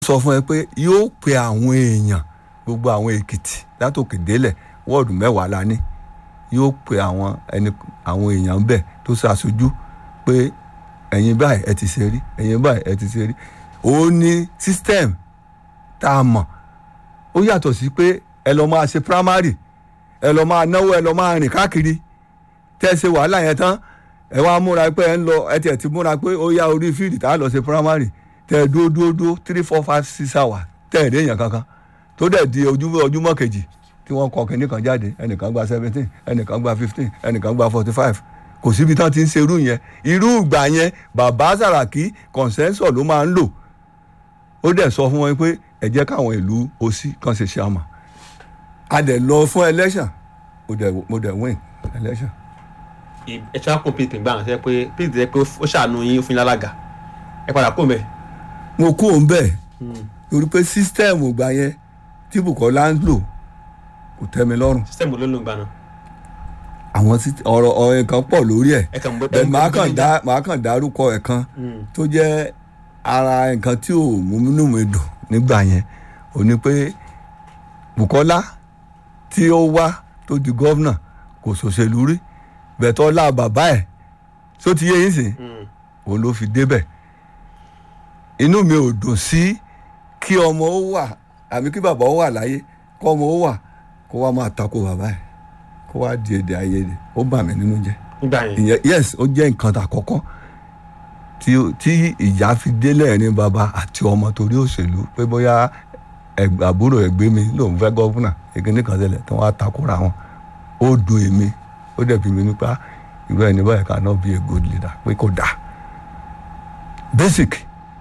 sọ fún ẹ pé yóò pe àwọn èèyàn gbogbo àwọn èkìtì látòkè délẹ̀ wọ́ọ̀dù mẹ́wàá la ní yóò pe àwọn ẹni àwọn èèyàn ń bẹ̀ tó ṣàṣojú pé ẹ̀yin báyìí ẹ ti ṣe rí ẹ̀yin báyìí ẹ ti ṣe rí ó ní system tá a mọ̀ ó yàtọ̀ sí pé ẹ lọ máa ṣe primary ẹ lọ máa náwó ẹ lọ máa rìn káàkiri tẹ́ ẹ ṣe wàhálà yẹn tán ẹ wá múra pé ẹ ń lọ ẹ tiẹ̀ ti múra pé ó yá orí fíìdì tá a lọ ṣe primary tẹ́ ẹ dúró dúró dúró three four five six hours tẹ́ ẹ rí èèyàn kankan tó dẹ̀ di ojúmọ́ ojúmọ́ kejì tí wọ́n kọ kínní kan jáde ẹnìkan gba seventeen ẹnìkan gba fifteen ẹnìkan gba forty five kò síbi tán ti ń ṣerú yẹn irú ìgbà yẹn bàbá Sàràkí consensus ló máa ń lò ó dẹ̀ sọ fún wọn pé ẹ jẹ́ káwọn ìlú òsì kan ṣe ṣe àmọ́ a dẹ̀ lọ fún election mo dẹ̀ mo dẹ̀ win election. ẹ ṣe wá kó pdp gbà wọn sẹ pé pdp sẹ pé ó ṣàánú yín ó fún yín lálága ẹ padà kó mẹ. mo kú òun bẹ́ẹ̀ torí pé sísítẹ́ẹ̀mù ìgbà yẹn tí Bùkọ́lá ń lò kò tẹ́ mi lọ́rùn sísẹ́mù ló ló ń gbà náà. àwọn ọ̀rọ̀ ọ̀rọ̀ nǹkan pọ̀ lórí ẹ̀ ẹ kàn bọ́ bẹ́ẹ̀ máa kàn dá máa kàn dárúkọ ẹ̀ kan tó jẹ́ ara nǹkan tí ò mú inú mi dùn nígbà yẹn ò ní pé Bùkọ́lá tí ó wá tó di gọ́vnà kò ṣòṣèlú rí bẹ̀tọ́ lá bàbá ẹ̀ tó ti yé yín sìn òun ló fi débẹ̀ inú mi ò dùn sí kí ọmọ ó wà àbí kí bàbá ó wà láyé kó ọmọ ó wà kó wá máa tako bàbá ẹ̀ kó wá di èdè àìyedè ó bà mí nínú jẹ́ nígbà yẹn ìyẹn yes ó jẹ́ nǹkan àkọ́kọ́ tí tí ìyá fi délẹ̀ ní bàbá àti ọmọ torí òṣèlú pé bóyá ẹgbẹ́ àbúrò ẹgbẹ́ mi lòun fẹ́ gọ́fúnà ìkíní kan ṣẹlẹ̀ tí wọ́n á takora wọn ó dùn èmi ó dẹ̀ bí mi nípa irú ẹni báyìí kan náà be a good leader pé kò dáa basic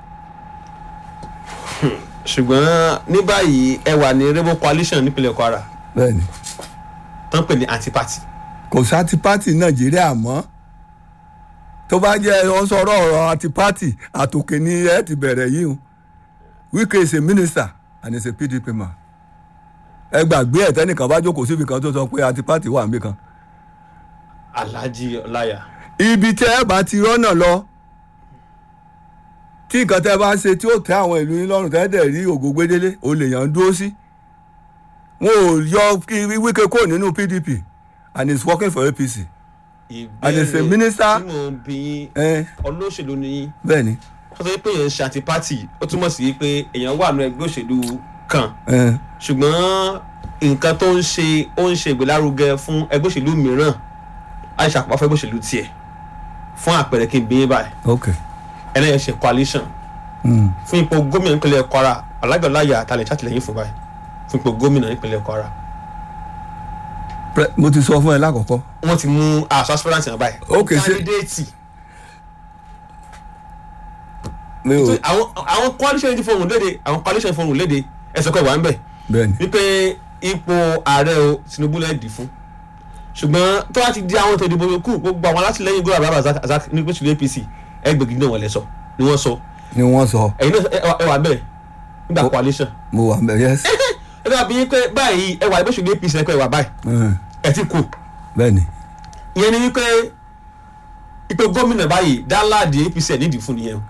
ṣùgbọ́n ní báyìí ẹ wà ní rainbow coalition nípínlẹ̀ Kwara bẹ́ẹ̀ni tó ń pè ní anti-party kò sáti pátì nàìjíríà mọ́ tó bá jẹ́ wọ́n sọ̀rọ̀ ọ̀rọ̀ àti pátì àtòkè ni ẹ ti bẹ̀rẹ̀ yìí o Wike is a minister and is a PDP man ẹ gbàgbé ẹ̀ tẹ́nìkan bá jókòó síbi kan tó sọ pé àti pátì wà níbì kan Alhaji Ọláyà ibi tẹ́ ẹ bá ti rọ́nà lọ tí nǹkan tẹ́ ẹ bá ṣe tí ó tẹ́ àwọn ìlú yín lọ́rùn tẹ́ ẹ dẹ̀ rí ògo gbédélé o lè yàn án dúró sí wọn ò yọ kí Wike kó nínú PDP and he is working for APC And as a minister- tí mo ń bí yín ẹ olóṣèlú ni yín bẹ́ẹ̀ ni wọ́n sọ pé èèyàn ń ṣe anti-party ó túmọ̀ sí pé èèyàn wà nínú ẹgbẹ́ òṣèlú kan ẹ ṣùgbọ́n nǹkan tó ń ṣe ó ń ṣe ìgbélárugẹ fún ẹgbẹ́ òṣèlú mìíràn láì ṣàpapọ̀ fún ẹgbẹ́ òṣèlú tiẹ̀ fún àpẹẹrẹ kí n bí yín báyìí ok ẹlẹ́yìn ṣe coalition mm. fún ipò gómìnà nípínlẹ̀ Kwara Alhaji Ọláyà àtàlẹ̀ ṣàtìlẹ́yìn fún báyìí fún ipò gómìnà nípínlẹ̀ Kwara Pre- mo ti sọ fún ẹ lákọ̀ọ́kọ́ wọ́n ti mú aṣọ aspirant yẹn báyìí Ok, ṣe- kandidate mi ò àwọn àwọn coalition ti fohùn léde àwọn coalition fohùn léde ẹsẹ̀ kọ́ ìwà ń bẹ̀ bẹ́ẹ̀ ni wípé ipò ààrẹ o Tinubu lẹ́ẹ̀dì fún ṣùgbọ́n tó bá ti di àwọn ètò ìdìbò yòókù gbogbo àwọn alátìlẹyìn gómìnà bàbá Razak ní pẹ̀sùlù APC ẹgbẹ̀gì náà wọ́n lẹ sọ ni wọ́n sọ ni wọ́n sọ ẹ̀yin náà ẹ- ẹ wà bẹ́ẹ̀ nígbà Ó- coalition mo wà mẹ́ yes ẹ dábàá bí yín pé báyìí ẹ wà ìpẹ̀sùlù APC ẹ pé ẹ wà báyìí Mm. ẹ ti kù bẹ́ẹ̀ ni ìyẹn ni wípé ipò gómìnà báyìí dáńláàdì APC ẹ̀ nídìí fún nìyẹn o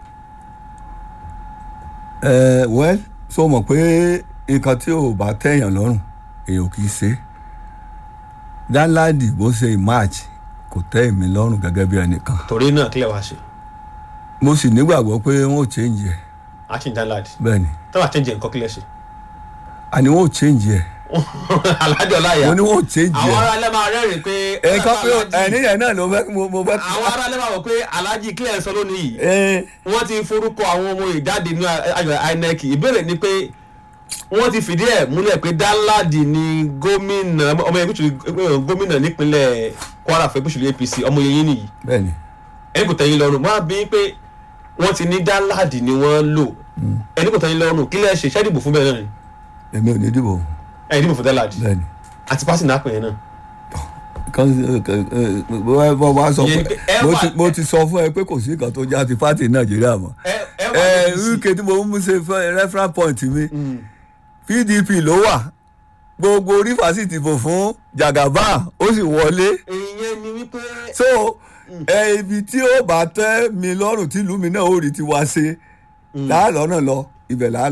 ẹ well so mọ̀ pé nǹkan tí ò bá tẹ̀yàn lọ́rùn èèyàn kì í ṣe dáńláàdì bó ṣe march kò tẹ́ èmi lọ́rùn gẹ́gẹ́ bí ẹnìkan torí náà kílẹ̀ wá ṣe mo sì nígbàgbọ́ pé wọ́n ò change ẹ̀ action dáńláàdì bẹ́ẹ̀ ni tọ́wọ́ àtẹ̀jẹ̀ nǹkan kílẹ̀ ṣe àní wọ́n ò change ẹ̀ Alhaji Ọláyà mo ní wọ́n ò change àwọn ẹ̀ ará ilé máa rẹ́rìn pé ẹ̀ka pé Alhaji- ẹ̀ní yẹn náà ló fẹ́ mo mo fẹ́ àwọn ará ilé máa wọ̀ pé Alhaji kílẹ̀ sọ lónìí yìí ẹ̀ wọ́n ti forúkọ àwọn ọmọ ìjáde ní àjọ INEC ìbéèrè ni pé wọ́n ti fìdí ẹ̀ múlẹ̀ pé Danladi ni gómìnà ọmọ ẹgbẹ́ òṣèlú gómìnà nípínlẹ̀ Kwara fún ẹgbẹ́ òṣèlú APC ọmọ yẹn nìyí bẹ́ẹ̀ ni ẹni kò tẹ́yìn lọ́rùn wọ́n á bí pé wọ́n ti ní Danladi ni wọ́n lò ẹni kò tẹ́yìn lọ́rùn kílẹ̀ ṣe ṣẹ́ dìbò fún bẹ́ẹ̀ náà ni èmi ò ní dìbò ẹni dìbò fún Danladi bẹ́ẹ̀ ni àti pásítì náà pè é náà kan bọ́ bá sọ Ìyẹn pé ni pé ẹ mo wà- ti- mo ti sọ fún ẹ pé kò sí nǹkan tó já ti pátì nàìjíríà mọ́ ẹ ẹ wà ẹ ní APC. wíkẹ́ tí mo mú ṣe fẹ́ reference point mi pdp ló wà gbogbo orí fásitì bò fún jagaba ó sì wọlé ìyẹn ni wípé so ẹ ibi tí ó bá tẹ́ mi lọ́rùn tí ìlú mi náà ó rí ti wá ṣe tá a lọ́nà lọ ibẹ̀ là á